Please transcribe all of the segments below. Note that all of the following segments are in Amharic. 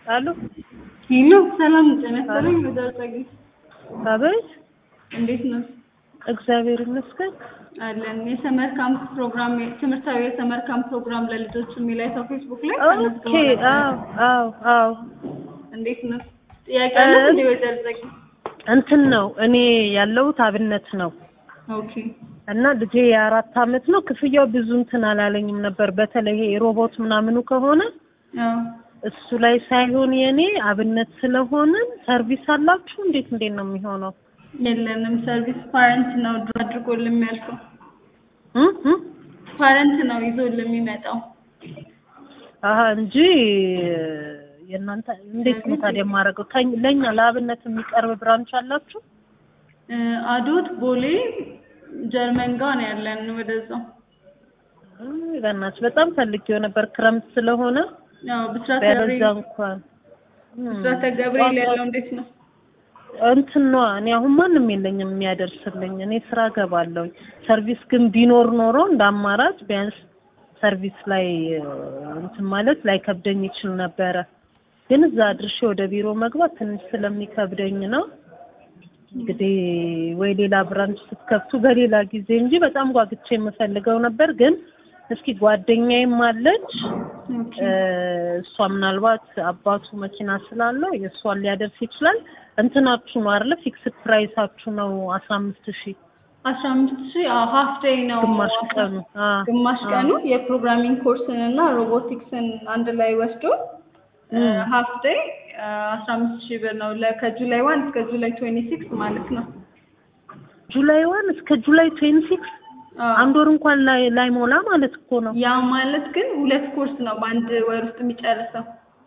አሉ ሄሎ ሰላም ጤና ይስጥልኝ። ወይዘሮ ጸግይ አቤት፣ እንዴት ነው? እግዚአብሔር ይመስገን። አለን የሰመር ካምፕ ፕሮግራም ትምህርታዊ የሰመር ካምፕ ፕሮግራም ለልጆች የሚል አይተው ፌስቡክ ላይ ኦኬ። ተመዝግበው ነበር። አዎ አዎ አዎ። እንዴት ነው? ጥያቄ አለ እንዴ ወይዘሮ ጸግይ? እንትን ነው እኔ ያለሁት አብነት ነው ኦኬ እና ልጄ የአራት አመት ነው። ክፍያው ብዙ እንትን አላለኝም ነበር። በተለይ ይሄ ሮቦት ምናምኑ ከሆነ አዎ እሱ ላይ ሳይሆን የኔ አብነት ስለሆነ ሰርቪስ አላችሁ? እንዴት እንዴት ነው የሚሆነው? የለንም ሰርቪስ ፓረንት ነው ድሮ አድርጎልን የሚያልፈው እ እ ፓረንት ነው ይዞልን የሚመጣው አሀ እንጂ የእናንተ እንዴት ነው ታዲያ የማደርገው? ከኝ- ለእኛ ለአብነት የሚቀርብ ብራንች አላችሁ? እ አዶት ቦሌ ጀርመን ጋር ነው ያለን ወደዛው እይ፣ በእናትሽ በጣም ፈልጌው ነበር ክረምት ስለሆነ ያው ብስራተ ቢያበዛ ገብርኤል እንኳን እም፣ ብስራተ ገብርኤል ያለው እንዴት ነው? እንትን ነዋ እኔ አሁን ማንም የለኝም የሚያደርስልኝ። እኔ ስራ ገባለሁኝ። ሰርቪስ ግን ቢኖር ኖሮ እንደ አማራጭ ቢያንስ ሰርቪስ ላይ እ፣ እንትን ማለት ላይ ከብደኝ ይችል ነበረ። ግን እዛ አድርሼ ወደ ቢሮ መግባት ትንሽ ስለሚከብደኝ ነው። እንግዲህ ወይ ሌላ ብራንች ስትከፍቱ በሌላ ጊዜ እንጂ በጣም ጓግቼ የምፈልገው ነበር። ግን እስኪ ጓደኛዬም አለች ኦኬ እ፣ እሷ ምናልባት አባቱ መኪና ስላለው የእሷን ሊያደርስ ይችላል። እንትናችሁ ነው አይደለ? ፊክስድ ፕራይሳችሁ ነው አስራ አምስት ሺህ አስራ አምስት ሺህ ሀፍ ዴይ ነው ግማሽ ቀኑ። አ ግማሽ አ፣ ቀኑ የፕሮግራሚንግ ኮርስን እና ሮቦቲክስን አንድ ላይ ወስዶ ሀፍ ዴይ አስራ አምስት ሺህ ብር ነው ለ- ከጁላይ ዋን እስከ ጁላይ ትዌንቲ ሲክስ ማለት ነው። ጁላይ ዋን እስከ ጁላይ ትዌንቲ ሲክስ አዎ። አንድ ወር እንኳን ላይ ላይሞላ ማለት እኮ ነው። ያ ማለት ግን ሁለት ኮርስ ነው በአንድ ወር ውስጥ የሚጨርሰው።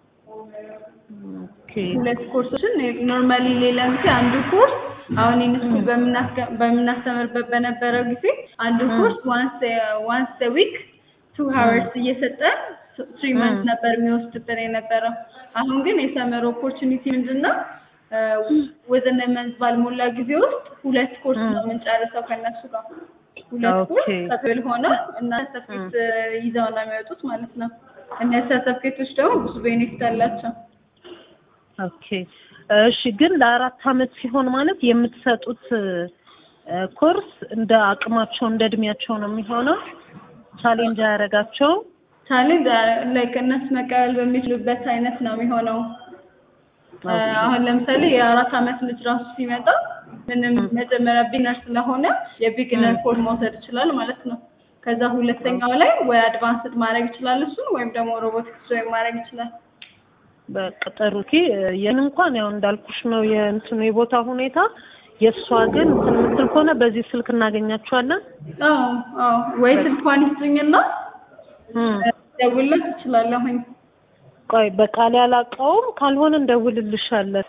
ኦኬ ሁለት ኮርሶችን ኖርማሊ ሌላ ጊዜ አንዱ ኮርስ አሁን ኢንስኩል በምናስተምርበት በነበረው ጊዜ አንዱ ኮርስ ዋንስ ዋንስ ዊክ ቱ ሀወርስ እየሰጠን ትሪ መንት ነበር የሚወስድብን የነበረው። አሁን ግን የሰመር ኦፖርቹኒቲ ምንድን ነው? ወዘነ መንዝ ባልሞላ ጊዜ ውስጥ ሁለት ኮርስ ነው የምንጨርሰው ከእነሱ ጋር ሁለት ኮርስ ኦኬ። ከትዌል ሆነው እና ሰርተፍኬት ይዘው ነው የሚወጡት ማለት ነው። እነዚህ ሰርተፍኬቶች ደግሞ ብዙ ቤኔፊት አላቸው። ኦኬ እሺ። ግን ለአራት አመት ሲሆን ማለት የምትሰጡት እ፣ ኮርስ እንደ አቅማቸው እንደ እድሜያቸው ነው የሚሆነው። ቻሌንጅ አያደርጋቸውም። ቻሌንጅ ላይክ እነሱ መቀበል በሚችሉበት አይነት ነው የሚሆነው። እ፣ አሁን ለምሳሌ የአራት አመት ልጅ ራሱ ሲመጣ ምንም መጀመሪያ ቢግነር ስለሆነ የቢግነር ኮድ መውሰድ ይችላል ማለት ነው። ከዛ ሁለተኛው ላይ ወይ አድቫንስድ ማድረግ ይችላል እሱን ወይም ደግሞ ሮቦቲክስ ወይም ማድረግ ይችላል። በቅጥሩ ኪ የን እንኳን ያው እንዳልኩሽ ነው የእንትኑ የቦታ ሁኔታ። የእሷ ግን እንትን የምትል ከሆነ በዚህ ስልክ እናገኛቸዋለን። አዎ አዎ፣ ወይ ስልኳን ይስጡኝና እም፣ ደውልለት እችላለሁኝ። ቆይ በቃል ያላቀውም ካልሆነ እንደውልልሻለን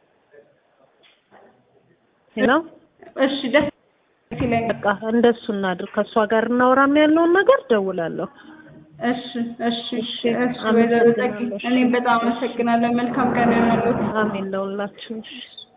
ነው። እሺ ደስ ይለኛል። በቃ እንደሱ እናድርግ። ከእሷ ጋር እናወራና ያለውን ነገር ደውላለሁ። እሺ እሺ እሺ፣ እሺ ወይዘሮ ጸጊ አመሰግናለሁ። እኔም በጣም አመሰግናለሁ። መልካም ቀን ይሁንልዎት። አሜን ለሁላችን። እሺ